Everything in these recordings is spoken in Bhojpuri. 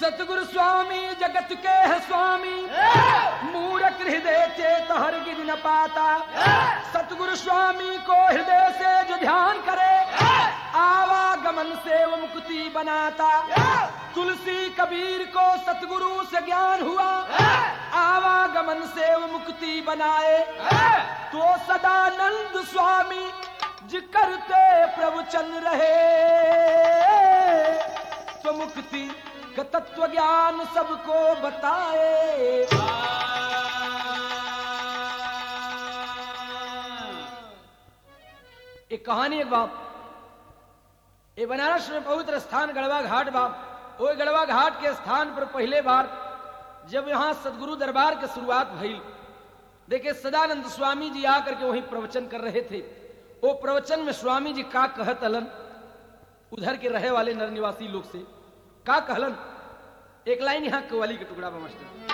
सतगुरु स्वामी जगत के है स्वामी मूरख हृदय चेत हर गिर न पाता सतगुरु स्वामी को हृदय से जो ध्यान करे आवागमन से वो मुक्ति बनाता तुलसी कबीर को सतगुरु से ज्ञान हुआ आवागमन से वो मुक्ति बनाए तो सदानंद स्वामी जी करते प्रवचन रहे तो मुक्ति का तत्व ज्ञान सबको बताए एक कहानी एक बाप ये बनारस में पवित्र स्थान गढ़वा घाट बाप वो गढ़वा घाट के स्थान पर पहले बार जब यहाँ सदगुरु दरबार के शुरुआत भई देखिए सदानंद स्वामी जी आकर के वहीं प्रवचन कर रहे थे वो प्रवचन में स्वामी जी का कहत हलन उधर के रहे वाले नर निवासी लोग से का कहलन एक लाइन यहाँ कवाली के टुकड़ा में मास्टर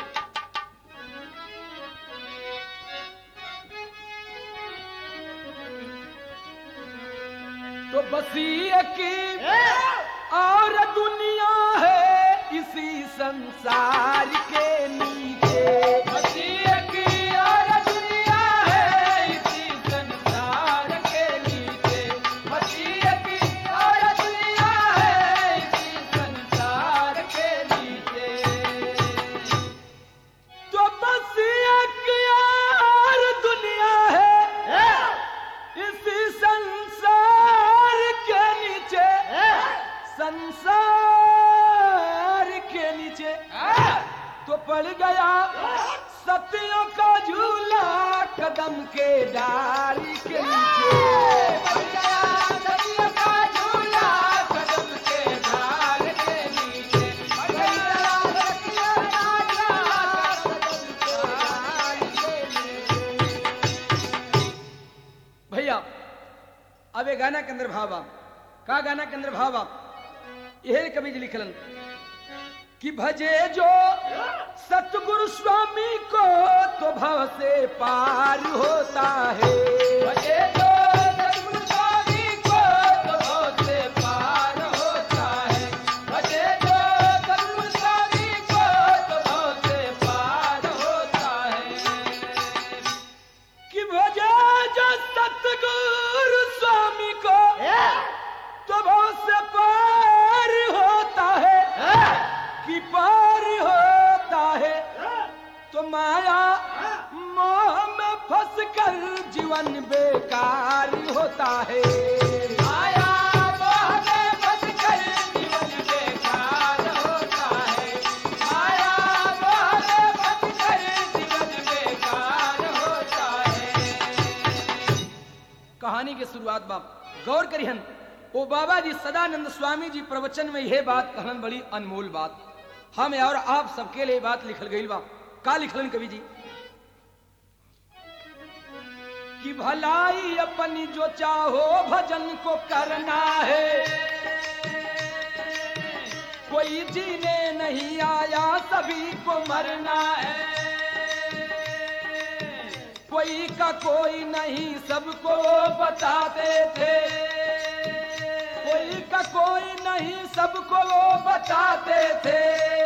तो बसी एक और दुनिया है इसी संसार के नीचे बसी एक और दुनिया है इसी संसार के नीचे बसी एक और दुनिया है इसी संसार के नीचे तो बस एक और दुनिया है इसी संसार के नीचे संसार के नीचे तो पड़ गया सतियों का झूला कदम के डाली के नीचे पड़ गया सतियों का झूला कदम के डाल के नीचे पड़ गया सतियों का झूला कदम के डाल के नीचे भैया अब ये गाना के अंदर भाव आप का गाना के अंदर भाव आप यह कवि जी लिखलन कि भजे जो सतगुरु स्वामी को तो भव से पार होता है भजे जो सतगुरु स्वामी को तो भव से पार होता है भजे जो सतगुरु स्वामी को तो भव से पार होता है कि भजे जो सतगुरु स्वामी को तो बहुत से पार होता है कि पार होता है तो माया मोह में फंस कर जीवन बेकार होता है माया मोह में फंस कर जीवन बेकार होता है माया मोह में फंस कर जीवन बेकार होता है कहानी की शुरुआत बाप गौर करिहन ओ बाबा जी सदानंद स्वामी जी प्रवचन में यह बात कहन बड़ी अनमोल बात हम और आप सबके लिए बात लिखल गई बा का लिखलन कवि जी कि भलाई अपनी जो चाहो भजन को करना है कोई जीने नहीं आया सभी को मरना है कोई का कोई नहीं सबको बताते थे कोई का कोई नहीं सबको वो बताते थे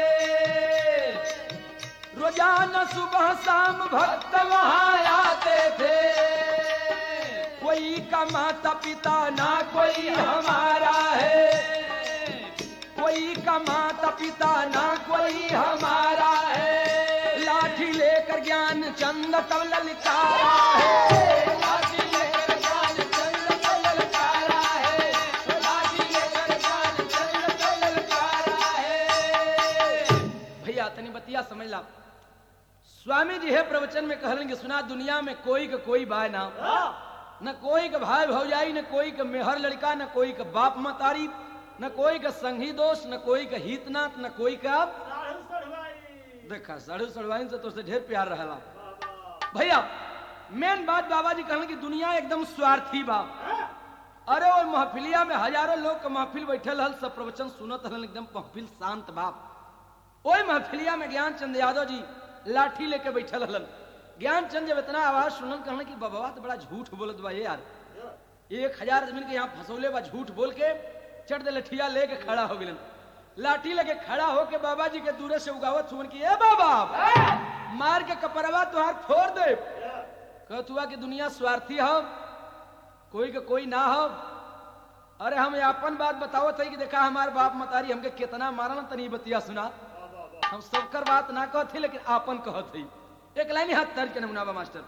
रोजाना सुबह शाम भक्त वहां आते थे कोई का माता पिता ना कोई हमारा है कोई का माता पिता ना कोई हमारा है लाठी लेकर ज्ञान चंद तब ललकारा है लाठी लेकर ज्ञान चंद तब ललकारा है लाठी लेकर ज्ञान चंद तब ललकारा है भैया तनी बतिया समझ ला स्वामी जी है प्रवचन में कहलन कि सुना दुनिया में कोई का कोई बाय ना न कोई का भाई भौजाई न कोई का मेहर लड़का न कोई का बाप मतारी न कोई का संगी दोस्त न कोई का हितनाथ न कोई का देखा साढ़ू सड़वाइन से तो से ढेर प्यार रहला भैया मेन बात बाबा जी कहलन कि दुनिया एकदम स्वार्थी बा अरे वो महफिलिया में हजारों लोग के महफिल बैठल हल सब प्रवचन सुनत हलन एकदम महफिल शांत बाप ओए महफिलिया में ज्ञान चंद यादव जी लाठी लेके बैठल हलन ज्ञान चंद जब इतना आवाज सुनल कहलन कि बाबा तो बड़ा झूठ बोलत बा ये यार एक हजार आदमी के यहाँ फंसौले बा झूठ बोल के चढ़ दे लठिया लेके खड़ा हो गलन लाठी लगे खड़ा होके बाबा जी के दूरे से उगावत सुमन की ए बाबा मार के कपरवा तुहार फोड़ दे कहतुआ की दुनिया स्वार्थी हो कोई के कोई ना हो अरे हम अपन बात बताओ थे कि देखा हमार बाप मतारी हमके कितना मारल तनी बतिया सुना हम सबकर बात ना कहते लेकिन आपन कहत हई एक लाइन ही हाथ तर्ज के नमूना बा मास्टर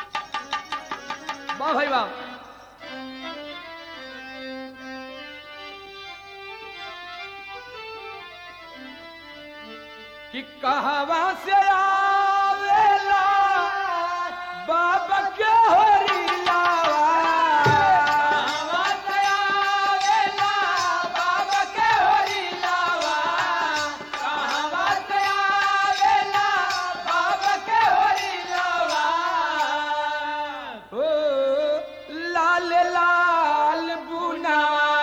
वाह भाई वाह कि कहवा से आवेला बाबा के होरी लावा कहवा से आवेला बाबा के होरी लावा कहवा से आवेला बाबा के होरी लावा ओ लाल लाल बुना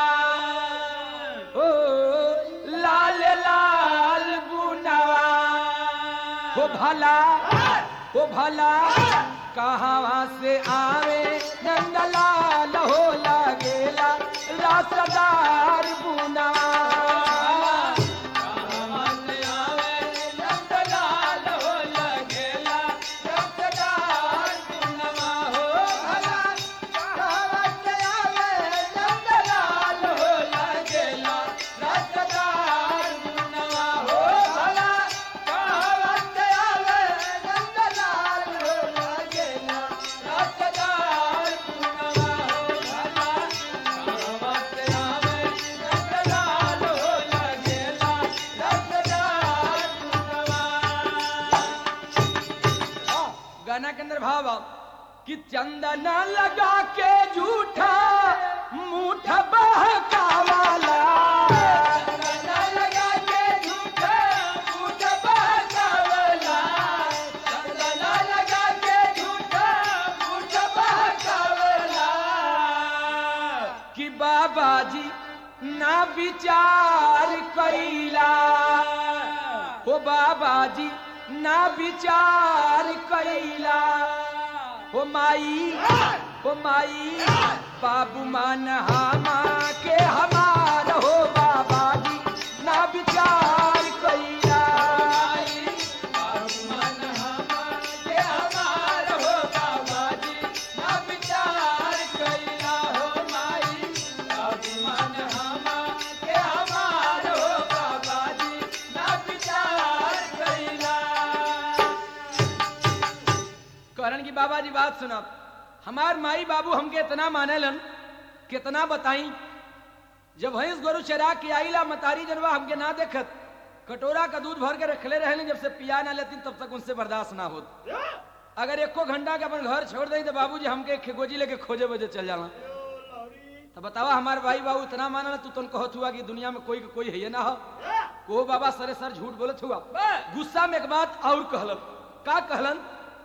ओ लाल लाल बुनवा हो भला हो भला कहाँ से आवे नंदलाल हो लगेला रासदार बुनवा कहाँ से आवे नंदलाल हो लगेला रासदार बुनवा हो भला कहाँ से आवे नंदलाल हो लगेला रासदार बुनवा हो भला कहाँ से आवे नंदलाल हो लगेला रासदार बुनवा हो भला कहाँ से आवे नंदलाल हो लगेला रासदार बुनवा गाना के अंदर भाव आओ कि चंदन लगा के झूठा मूठ बहकावाला चंदन लगा के झूठा मूठ बहकावाला चंदन लगा के झूठा मूठ बहकावाला कि बाबा जी ना विचार कैला हो बाबा जी ना विचार कैला हो माई हो माई बाबू मान हमा के हमार हो बाबा जी ना विचार कैला बाबू मान हमा के हमार हो बाबा जी ना विचार कैला हो माई बाबू मान हमा के हमार हो बाबा जी ना विचार कैला करण की बाबा जी बात सुना हमार माई बाबू हमके इतना मानेलन कितना बताई जब भैंस गोरु चरा के आईला मतारी जनवा हमके ना देखत कटोरा का दूध भर के रखले रहे जब से पिया ना लेती तब तक उनसे बर्दाश्त ना होत अगर एको घंटा के अपन घर छोड़ दई तो बाबूजी हमके खेगोजी लेके खोजे बजे चल जाला तो बतावा हमारे भाई बाबू इतना मानल तू तुम कहत हुआ कि दुनिया में कोई के कोई है ना हो वो बाबा सरे सर झूठ बोलत हुआ गुस्सा में एक बात और कहलन का कहलन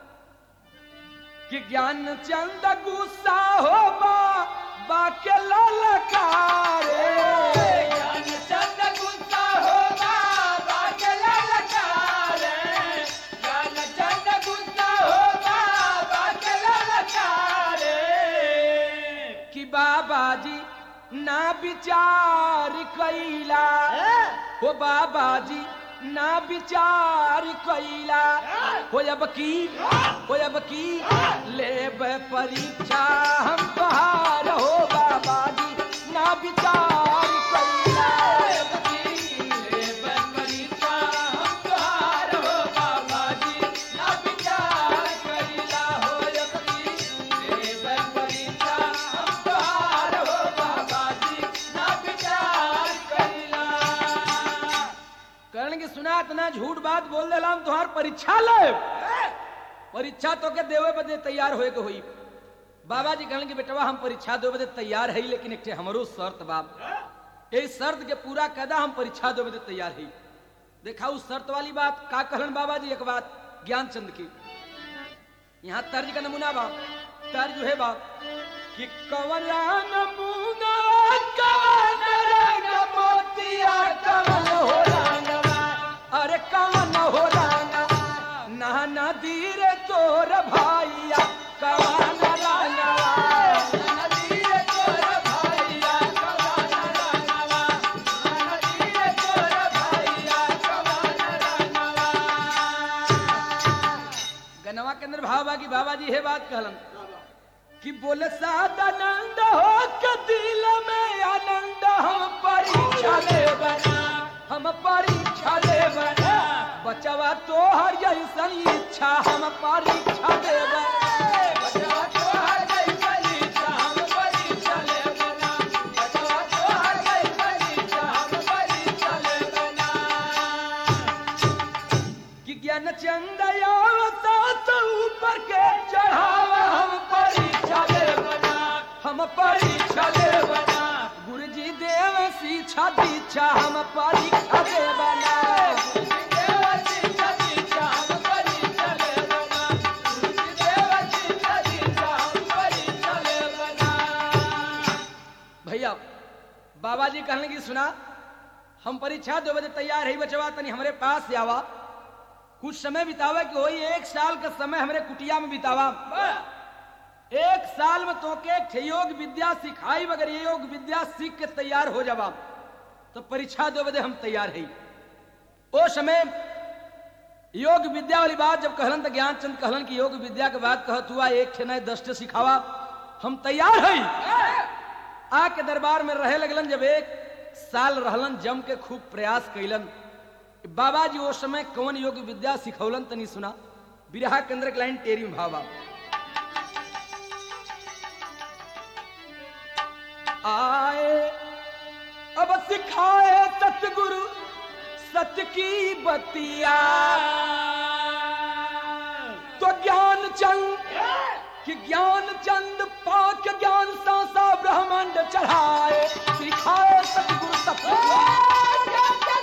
कि ज्ञान चंद गुस्सा हो बा बाके ललकारे ज्ञान चंद गुस्सा हो बा बाके ललकारे ज्ञान चंद गुस्सा हो बा बाके ललकारे कि बाबा जी ना विचार कैला हो बाबा जी ना विचार कैला हो अब की हो अब की लेब परीक्षा हम बहार हो बाबा जी ना विचार कैला अब की लेब परीक्षा हम बहार हो बाबा जी ना विचार कैला हो अब की लेब परीक्षा हम बहार हो बाबा जी ना विचार कैला करण की सुना इतना झूठ बात बोल देला हम तुम्हार परीक्षा ले परीक्षा तो के देवे बदे तैयार होए के हुई बाबा जी कहन की बेटवा हम परीक्षा देवे बदे तैयार है लेकिन एक ठे हमरो शर्त बाप ए शर्त के पूरा कदा हम परीक्षा देवे बदे तैयार है देखा उस शर्त वाली बात का कहलन बाबा जी एक बात ज्ञानचंद की यहाँ तर्ज का नमूना बाप तर्ज है बाप कि कवला नमूना कवन रंग मोतिया कवन हो रंगवा अरे कवन हो रंगवा नहना दीर तोर भाइया कवन रंगवा नहना दीर तोर भाइया कवन रंगवा नहना दीर तोर भावा की बाबा जी है बात कहलन कि बोले सदानंद हो के दिल में आनंद हम परीक्षा ले बना हम परीक्षा ले बना बचवा तो हर जैसन इच्छा हम परीक्षा ले बचवा तो हर जैसन इच्छा हम परीक्षा ले बना बचवा तो हर जैसन इच्छा हम परीक्षा ले बना कि ज्ञान चंदयावता तो ऊपर के चढ़ावा हम परीक्षा ले बना हम परीक्षा ले बना गुरु जी देव शिक्षा दीक्षा हम परीक्षा ले बना गुरुजी देव शिक्षा दीक्षा हम परीक्षा ले बना गुरुजी देव शिक्षा दीक्षा हम परीक्षा ले बना भैया बाबा जी कहने की सुना हम परीक्षा दो बजे तैयार है बचवा तनी हमारे पास से आवा कुछ समय बितावे कि होई एक साल का समय हमारे कुटिया में बितावा एक साल में तो के योग विद्या सिखाई अगर ये योग विद्या सीख के तैयार हो जावा तो परीक्षा दो बजे हम तैयार है ओ समय योग विद्या वाली बात जब कहलन तो ज्ञान चंद कहलन कि योग विद्या के बाद कहत हुआ एक ठे नहीं दस ठे सिखावा हम तैयार है आके दरबार में रहे लगलन जब एक साल रहलन जम के खूब प्रयास कैलन बाबा जी उस समय कौन योग विद्या सिखौलन तनी सुना बिरहा केंद्र के लाइन टेरी में भावा आए अब सिखाए सतगुरु सत्य की बतिया तो ज्ञान चंद कि ज्ञान चंद पाक ज्ञान सासा ब्रह्मांड चढ़ाए सिखाए सतगुरु सत्य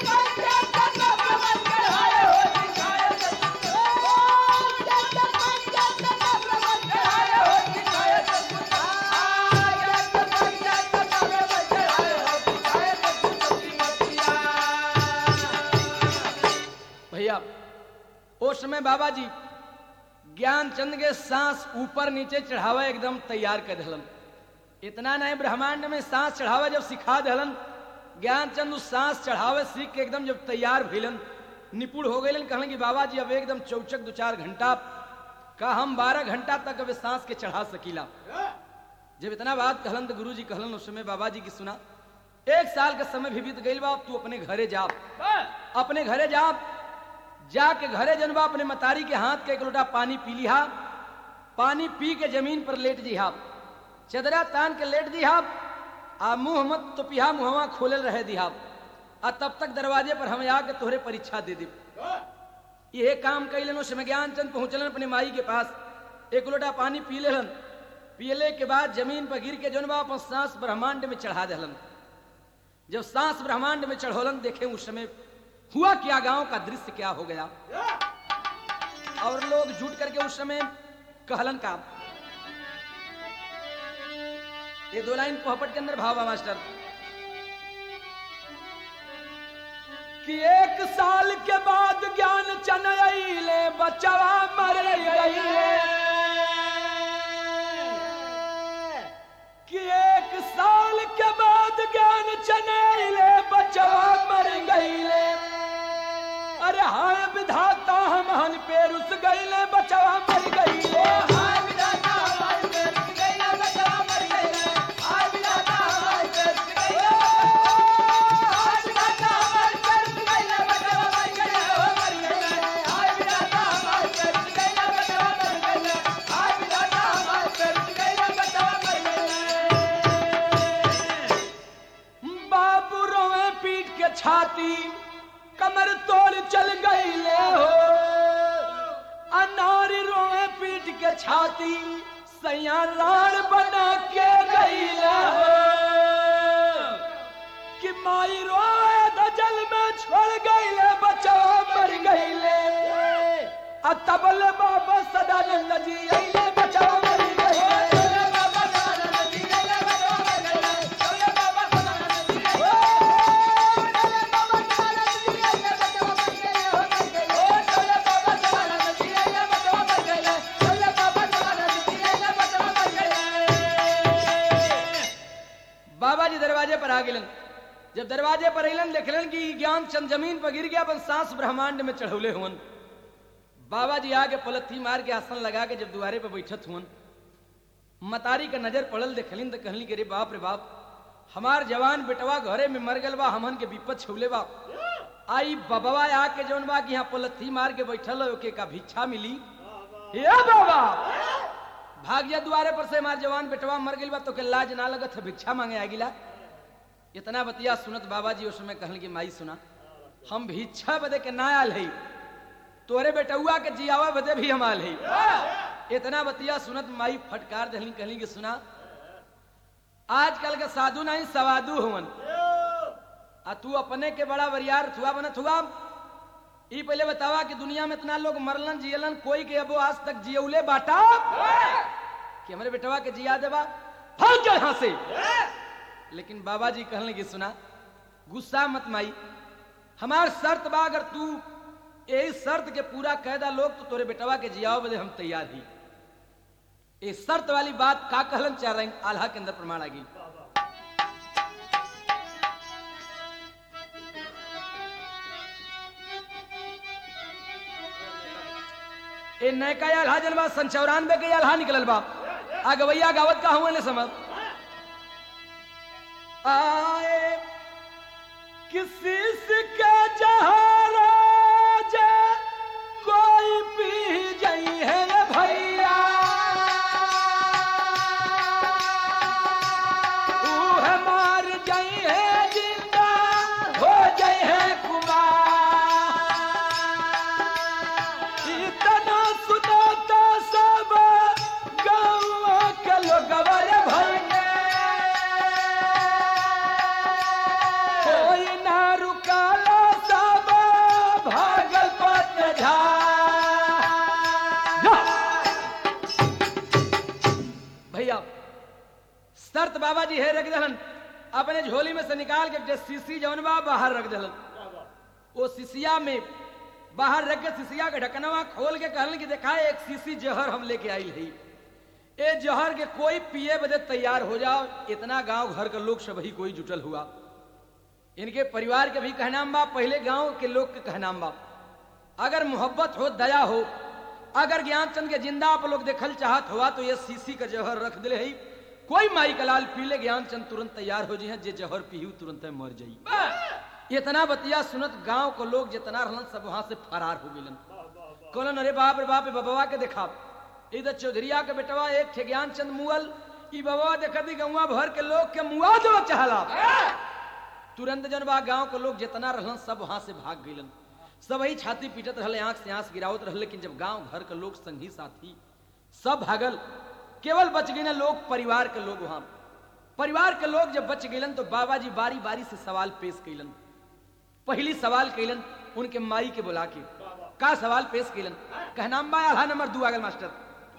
भैया उस समय बाबा जी ज्ञान चंद के सांस ऊपर नीचे चढ़ावा एकदम तैयार कर दहलन इतना नहीं ब्रह्मांड में सांस चढ़ावा जब सिखा दहलन ज्ञान चंद उस सांस चढ़ावे सीख के एकदम जब तैयार भइलन निपुण हो गए कहलन कि बाबा जी अब एकदम चौचक दो चार घंटा का हम बारह घंटा तक अब सांस के चढ़ा सकीला जब इतना बात कहलन तो गुरु जी कहलन उस समय बाबा जी की सुना एक साल का समय भी बीत गई बा अब तू अपने घरे जा अपने घरे जा जाके घरे जनबा अपने मतारी के हाथ के एक लोटा पानी पी लिहा पानी पी के जमीन पर लेट जिहा चदरा तान के लेट दिहा आ मुंह मत तो पिहा मुहवा खोलल रहे दिहा आ तब तक दरवाजे पर हम आके तोहरे परीक्षा दे दे ये काम कैलन उसमें ज्ञान चंद पहुंचलन अपने माई के पास एक लोटा पानी पी लेलन पियले के बाद जमीन पर गिर के जनबा अपन सांस ब्रह्मांड में चढ़ा दहलन जब सांस ब्रह्मांड में चढ़ोलन देखे उस समय हुआ क्या गांव का दृश्य क्या हो गया और लोग जुट करके उस समय कहलन का ये दो लाइन पोहपट के अंदर भावा मास्टर कि एक साल के बाद ज्ञान चनले बचवा मर कि एक साल के बाद ज्ञान चनले बचवा मर गईले अरे हाय विधाता हम हन पे रुस गईले बचवा मर गईले हाय विधाता हमारे पे रुस गईले बचवा मर गईले हाय विधाता हमारे पे रुस गईले हाय विधाता हमारे पे रुस गईले बचवा मर गईले हो मर गईले हाय विधाता हमारे पे रुस गईले बचवा मर गईले हाय विधाता हमारे पे रुस गईले बचवा मर गईले बाबू रोवे पीट के छाती कमर तोड़ चल गई ले हो अनारी रोवे पीट के छाती सैया राण बना के गई ले हो कि माई रोए तो जल में छोड़ गई ले बचावा मर गई ले आ तबल बाबा सदानंद जी अइले बचावा मर गई ले बाबा सदानंद जी अइले बचावा मर गई ले अइले बाबा सदानंद जी अइले बाबा जी दरवाजे पर आ गेलन जब दरवाजे पर अलन देखलन कि ज्ञान चंद जमीन पर गिर गया अपन सांस ब्रह्मांड में चढ़ौले हुवन बाबा जी आके पलथी मार के आसन लगा के जब दुआरे पे बैठत हुन मतारी का नजर पड़ल देखलिन तो कहली कि रे बाप रे बाप हमार जवान बेटवा घरे में मर गल बा हमन के विपत छुले बा आई बबवा आके जौन बा कि यहाँ पलथी मार के बैठल है, ओके का भिक्षा मिली हे बाबा भाग जा दुआरे पर से हमार जवान बेटवा मर गइल बा तो के लाज ना लगत है भिक्षा मांगे आगिला इतना बतिया सुनत बाबा जी उस समय कहल कि माई सुना हम भिक्षा बदे के ना आल है तोरे बेटुआ के जियावा बदे भी हम आल है इतना बतिया सुनत माई फटकार दहली कहली कि सुना आजकल के साधु नहीं सवादु हुवन आ तू अपने के बड़ा वरियार थुआ बनत हुआ ई पहले बतावा कि दुनिया में इतना लोग मरलन जियलन कोई के अबो आज तक जियौले बाटा कि हमारे बेटवा के जिया देबा भाग जा यहां से लेकिन बाबा जी कहने की सुना गुस्सा मत माई हमार शर्त बा अगर तू यही शर्त के पूरा कैदा लोग तो तोरे बेटवा के जियाओ बदे हम तैयार ही ये शर्त वाली बात का कहलन चाह रहे हैं आल्हा के अंदर प्रमाण आ गई ए नयका आल्हा जनबा सन चौरानवे के आल्हा निकलल बा आ गवैया गावत का हुआ ने समझ आए किसी का जहाराज कोई पी जई है रे भैया ऊह मार जई है जिंदा हो जई है कुमार इतना सुना तो सब गाँव के लोगवा रे भैया कोई ना रुकाला सब भागल पत झा भैया शर्त बाबा जी है रख दहन अपने झोली में से निकाल के जे सीसी जौन बा बाहर रख दहन वो सीसिया में बाहर रख के सीसिया के ढकनवा खोल के कहलन कि देखा एक सीसी जहर हम लेके आई है ए जहर के कोई पिए बदे तैयार हो जाओ इतना गांव घर का लोग सब ही कोई जुटल हुआ इनके परिवार के भी कहनाम बा पहले गांव के लोग के कहनाम बा अगर मोहब्बत हो दया हो अगर ज्ञानचंद के जिंदा आप लोग देखल चाहत हुआ तो ये सीसी का जहर रख दिले है कोई माई का लाल पीले ज्ञानचंद तुरंत तैयार हो जी जे जहर पीहू तुरंत मर जाई इतना बतिया सुनत गांव को लोग जितना रहलन सब वहां से फरार हो गइलन कहलन अरे बाप रे बाप रे बबवा के देखा इधर चौधरिया के बेटवा एक थे ज्ञानचंद मुअल ई बबवा देखती गौवा भर के लोग के मुआ जो चाहला तुरंत जन बा गांव के लोग जितना रहलन सब वहां से भाग गइलन सब ही छाती पीटत रहले आंख से आंख गिरावत रहले लेकिन जब गांव घर के लोग संगी साथी सब भागल केवल बच गए लोग परिवार के लोग वहां परिवार के लोग जब बच गइलन तो बाबा जी बारी बारी से सवाल पेश कैलन पहली सवाल कैलन उनके माई के बुला के का सवाल पेश कैलन कहनाम बा आल्हा नंबर दू आगल मास्टर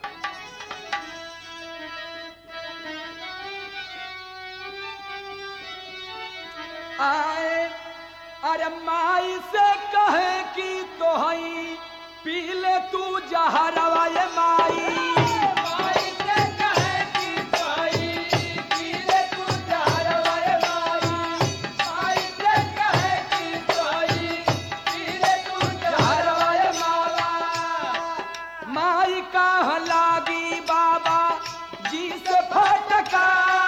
आए अरे माई से कहे कि तो हई पी ले तू जहरवा ये माई माई से कहे कि तो हई पी ले तू जहरवा ये माई माई से कहे कि तो हई पी ले तू जहरवा ये मावा माई का लागी बाबा जी से फटका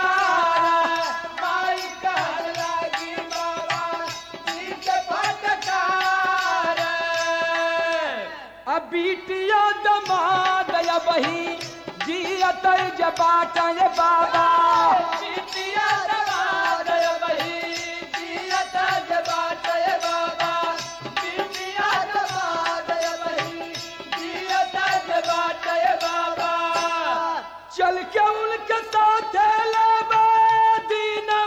माई का लागी बाबा जी से फटका अब बीटिया दमाद या बही जियत जबाट ये बाबा बीटिया दमाद या बही जियत जबाट ये बाबा बीटिया दमाद या बही जियत जबाट ये बाबा चल के उनके साथ लेबे दीना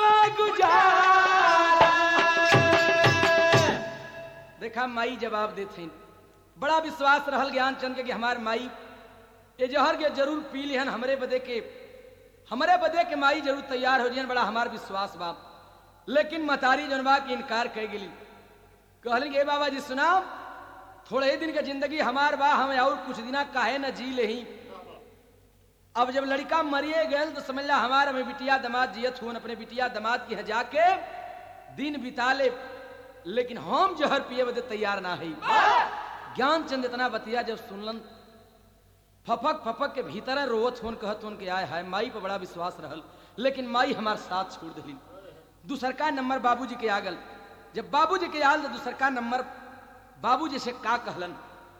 गुजार देखा माई जवाब देते बड़ा विश्वास रहल ज्ञान चंद के कि हमार माई ये जहर के जरूर पी लिहन हमरे बदे के हमरे बदे के माई जरूर तैयार हो जियन बड़ा हमार विश्वास बा लेकिन मतारी जनबा की इनकार कह गेली कहलन के "ए बाबा जी सुना थोड़े ही दिन के जिंदगी हमार बा हम और कुछ दिना काहे न जी लेही अब जब लड़का मरिए गए तो समझ ला हमारा में बिटिया दमाद जियत हुन अपने बिटिया दमाद की हजा के दिन बिता ले लेकिन हम जहर पिए बदे तैयार ना है ज्ञानचंद इतना बतिया जब सुनलन फपक फपक के भीतर रोवत होन कहत होन के आय हाय माई पर बड़ा विश्वास रहल लेकिन माई हमार साथ छोड़ दिली दूसरका नंबर बाबूजी के आगल जब बाबूजी के आल तो दूसरका नंबर बाबूजी से का कहलन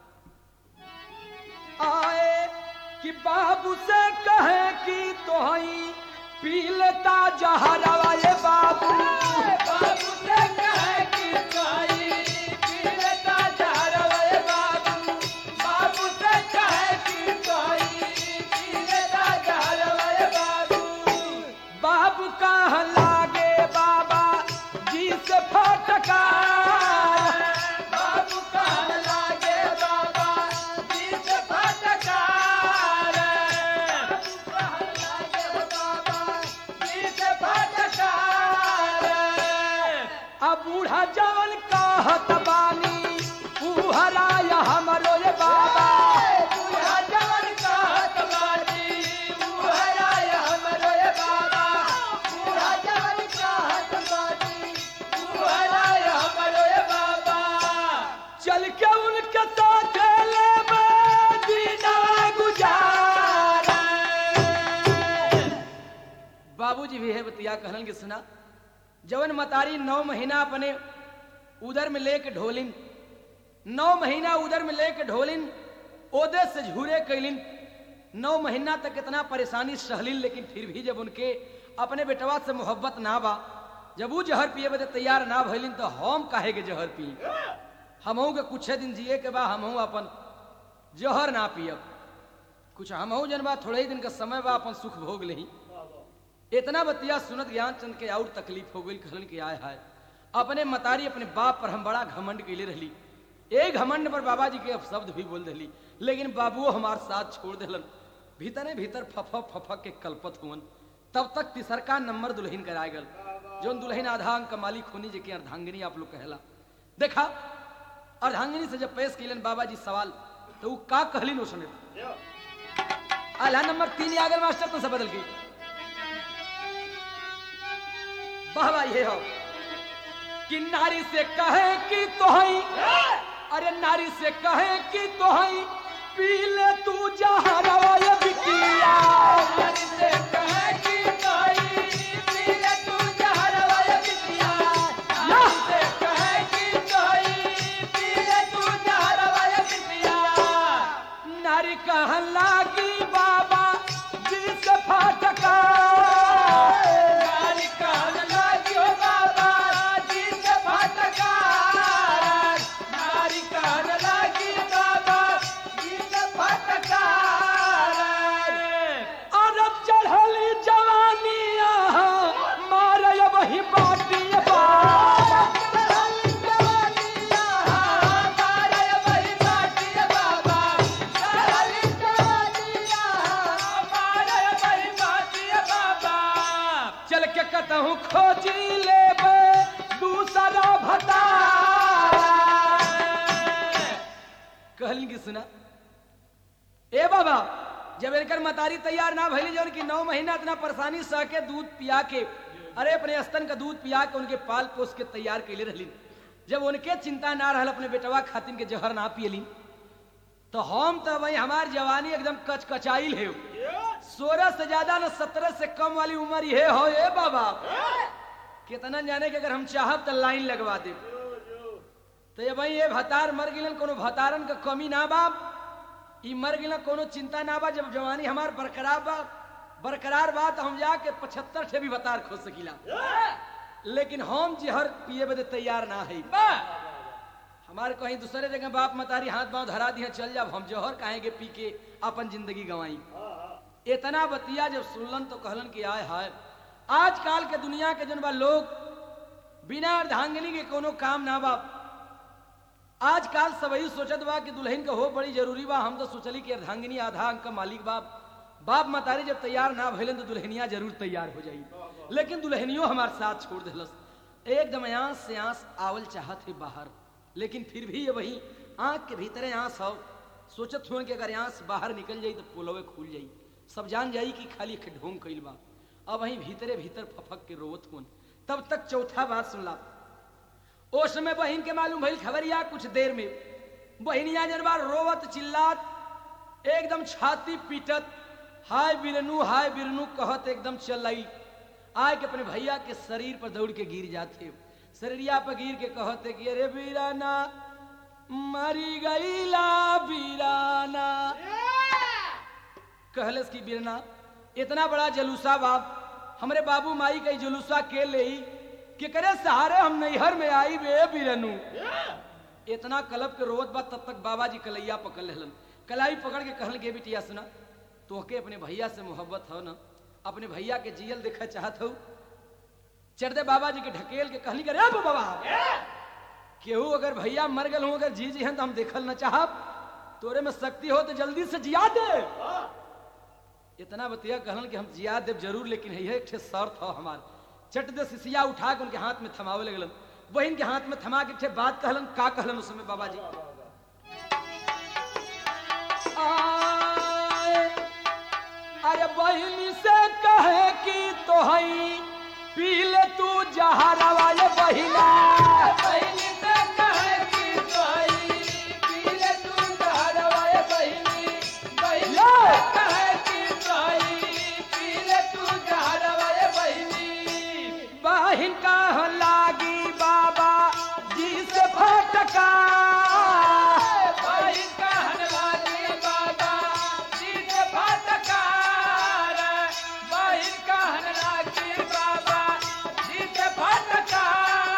आए कि बाबू से कहे कि तोहई पी लेता जहरवा ये बाबू बाबू से कहे कि तोहई पी लेता जहरवा ये बाबू बाबू से कहे कि तोहई पी लेता जहरवा ये बाबू बाबू कह लागे बाबा जी से फटका बाबू कह लागे बाबा जी से फटका अब बूढ़ा जवन कहत बानी उहराया हमरो ये बाबा बूढ़ा जवन कहत बानी उहराया हमरो ये बाबा बूढ़ा जवन कहत बानी उहराया हमरो ये बाबा चल के उनके साथ लेबे दीना गुजारा बाबूजी भी है बतिया कहलन के सुना जवन मतारी नौ महीना अपने उदर में लेके ढोलिन नौ महीना उदर में लेके ढोलिन ओदे से झूरे कैलिन नौ महीना तक इतना परेशानी सहलिन लेकिन फिर भी जब उनके अपने बेटवा से मोहब्बत ना बा जब वो जहर पिए बदे तैयार ना भइलिन तो हम काहे के जहर पी हमहू के कुछ दिन जिए के बा हमहू अपन जहर ना पियब कुछ हमहू जन बा थोड़े ही दिन का समय बा अपन सुख भोग लही इतना बतिया सुनत ज्ञानचंद के और तकलीफ हो गई कहलन कि आय हाय अपने मतारी अपने बाप पर हम बड़ा घमंड कैले रहली एक घमंड पर बाबा जी के अपशब्द भी बोल दिली लेकिन बाबुओ हमार साथ छोड़ दिलन भीतरे भीतर फफक फफक के कल्पत हुवन तब तक तिसरका नंबर दुल्हन कराए गल जोन दुल्हन आधा अंक मालिक होनी जे के अर्धांगिनी आप लोग कहला देखा अर्धांगिनी से जब पेश कैलन बाबा जी सवाल तो वो का कहलिन उसने आला नंबर तीन आ गल मास्टर तो से बदल गई बाबा ये हो कि नारी से कहे कि तोहई अरे नारी से कहे कि तोहई पी ले तू जहरवा ये बिटिया नारी से कहे कि तोहई पी ले तू जहरवा ये बिटिया नारी से कहे कि तोहई पी ले तू जहरवा ये बिटिया नारी कहन लागी बाबा जी से फाटका नारी कहन लागी ओ बाबा जी से फाटका नारी कहन लागी बाबा जी से फाटका अरब चढ़ली जवानिया मारे वही बाटी बाबा चल के कतहूँ खोजी लेबे दूसरा भता कहली कि सुना ए बाबा जब इनकर मतारी तैयार ना भइली जौन कि नौ महीना इतना परेशानी सह के दूध पिया के अरे अपने स्तन का दूध पिया के उनके पाल पोस के तैयार कैले रहली जब उनके चिंता ना रहल अपने बेटवा खातिन के जहर ना पियली तो हम तो भाई हमार जवानी एकदम कचकचाइल है सोलह से ज्यादा न सत्रह से कम वाली उम्र ये हो ये बाबा कितना जाने के अगर हम चाहब तो लाइन लगवा दे तो ये भाई ये भतार मर गिलन कोनो भतारन का कमी ना बाप ई मर गिलन कोनो चिंता ना बा जब जवानी हमार बरकरार बा बरकरार बा तो हम जाके पचहत्तर से भी भतार खो सकीला लेकिन हम जहर पिए बदे तैयार ना है हमारे कहीं दूसरे जगह बाप मतारी हाथ पांव धरा दिया चल जाब हम जहर काहेंगे पी के अपन जिंदगी गंवाई इतना बतिया जब सुनलन तो कहलन कि आय हाय आजकल के दुनिया के जन बा लोग बिना अर्धांगिनी के कोनो काम ना बा आजकल सबही सोचत बा कि दुल्हन के हो बड़ी जरूरी बा हम तो सोचली कि अर्धांगिनी आधा अंक का मालिक बा बाप मतारी जब तैयार ना भइलन तो दुल्हनिया जरूर तैयार हो जाई लेकिन दुल्हनियों हमार साथ छोड़ दिलस एकदम आंस से आंस आवल चाहत है बाहर लेकिन फिर भी ये वही आंख के भीतरे आंस हो सोचत हुए कि अगर आंस बाहर निकल जाई तो पोलवे खुल जाई सब जान जाई कि खाली एक ढोंग कइल बा अब वहीं भीतरे भीतर फफक के रोवत हुन तब तक चौथा बात सुनला ओ समय बहन के मालूम भइल खबरिया कुछ देर में बहनिया जनबा रोवत चिल्लात एकदम छाती पीटत हाय बिरनू हाय बिरनू कहत एकदम चल आई आए के अपने भैया के शरीर पर दौड़ के गिर जाते शरीरिया पर गिर के कहते कि अरे बीराना मरी गईला बीराना कहलस की बीरना इतना बड़ा जलूसा बाप हमरे बाबू माई का ई जुलूसा के ले कि करे सहारे हम नैहर में आई बे बीरनू इतना कलब के रोवत बा तब तक बाबा जी कलैया पकड़ लेलन कलाई पकड़ के कहल के बिटिया सुना तोहके अपने भैया से मोहब्बत हो ना अपने भैया के जियल देखा चाहत हो चढ़दे बाबा जी के ढकेल के कहली करे अब बाबा केहू अगर भैया मर गल हूं अगर जी जी हैं तो हम देखल न चाहब तोरे में शक्ति हो तो जल्दी से जिया दे इतना बतिया कहलन कि हम जिया देव जरूर लेकिन है एक ठे शर्त हो हमार चट दे सिसिया उठा के उनके हाथ में थमावे लगलन बहन के हाथ में थमा के ठे बात कहलन का कहलन उस समय बाबा जी आए, अरे बहनी से कहे कि तो हई पी ले तू जहरवा ये बहिना बहनी से कहे कि तो हई पी ले तू जहरवा ये बहिनी बहनी से कहे कि तो हई पी ले तू जहरवा ये बहिनी बहिन का लागी बाबा जी से फटका बहिन का लागी बाबा जी से फटका बहिन का लागी बाबा जी से फटका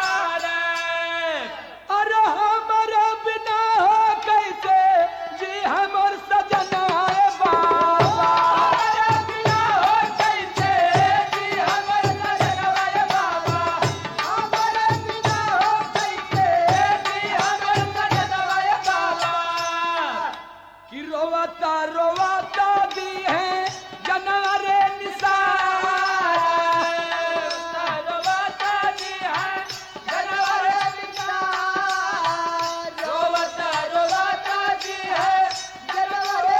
अरे हमारे बिना हो कैसे जी हमर सजना है बाबा हमारे बिना हो कैसे जी हमर सजना है बाबा हमारे बिना हो कैसे जी हमर सजना है बाबा कि रोवाता रोवाता दी है जनवरे निसार रोवाता दी है जनवरे निसार रोवाता रोवाता दी है जनवरे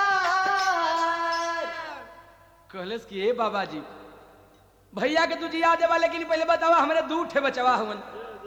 निसार कहलस कि ए बाबा जी भैया के तुझे याद है लेकिन पहले बतावा हमरे दू ठे बचवा हवन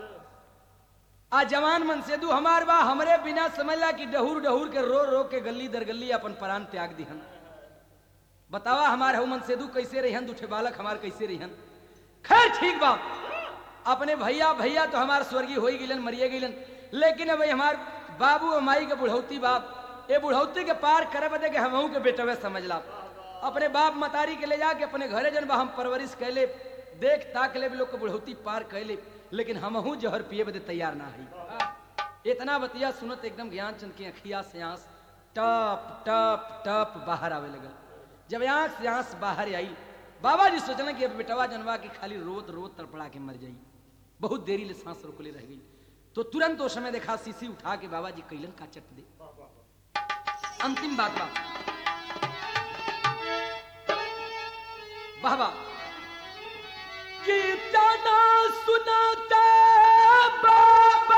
आ जवान मन से दू हमार बा हमरे बिना समझला कि डहूर डहूर के रो रो के गली दर गली अपन प्राण त्याग दिहन बतावा हमार हु मन से दू कैसे रहिहन दूठे बालक हमार कैसे रहिहन खैर ठीक बा अपने भैया भैया तो हमार स्वर्गीय हो गिलन मरिए गिलन लेकिन अब हमार बाबू और माई के बुढ़ौती बाप ये बुढ़ौती के पार करे बदे के हमहू के बेटवे समझला अपने बाप मतारी के ले जाके अपने घरे जन बा हम परवरिश कैले देख ताक ले भी लोग के बुढ़ौती पार कैले लेकिन हमहू जहर पिए बदे तैयार ना हई इतना बतिया सुनत एकदम ज्ञान चंद की अखिया से आंस टप टप टप बाहर आवे लगल जब आंख से आंस बाहर आई बाबा जी सोचना कि अब बेटवा जनवा के खाली रोत रोत तड़पड़ा के मर जाई बहुत देरी ले सांस रोकले रह गई तो तुरंत उस समय देखा सीसी उठा के बाबा जी कैलन का चट दे अंतिम बात बा बाबा कीर्तना सुनाते बाबा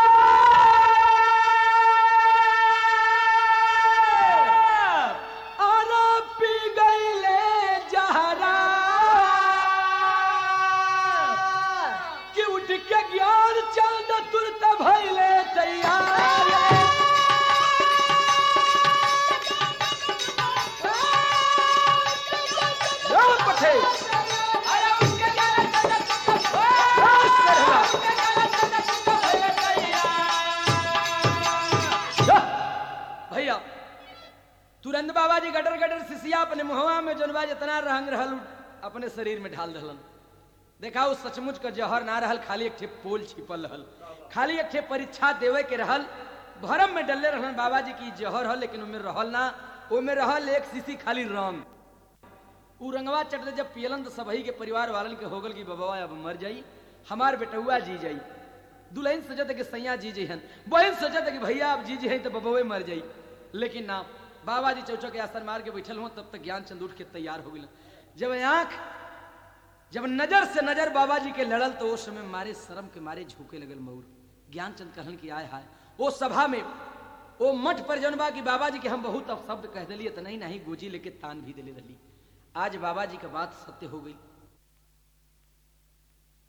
आरा पी गईले जहरा कि उठ के ज्ञान चांद तुरत भइले तैयार राम पठे भैया तुरंत बाबा जी गटर गटर सिसिया अपने मुहवा में जनबा जितना रंग रहल अपने शरीर में ढाल दहलन देखा उस सचमुच का जहर ना रहल खाली एक ठे पोल छिपल रहल खाली एक ठे परीक्षा देवे के रहल भरम में डले रहलन बाबा जी की जहर हल लेकिन उनमें रहल ना ओमे रहल एक सीसी खाली रंग उ रंगवा चटते जब पियलन तो सबही के परिवार वालन के होगल की बबवा अब मर जाई हमार बेटुआ जी जाई दुल्हन सजत है कि सैया जी जी हन बहन सजत है कि भैया अब जी जी हैं तो बबवे मर जाई लेकिन ना बाबा जी चौचक के आसन मार के बैठल हो तब तक ज्ञान चंद उठ के तैयार हो गए जब आंख जब नजर से नजर बाबा जी के लड़ल तो उस समय मारे शर्म के मारे झुके लगल मऊर ज्ञानचंद कहन की आय हाय वो सभा में वो मठ पर जौन बा कि बाबा जी के हम बहुत अब शब्द कह दिलिए तो नहीं नहीं गोजी लेके तान भी दिले रही आज बाबा जी का बात सत्य हो गई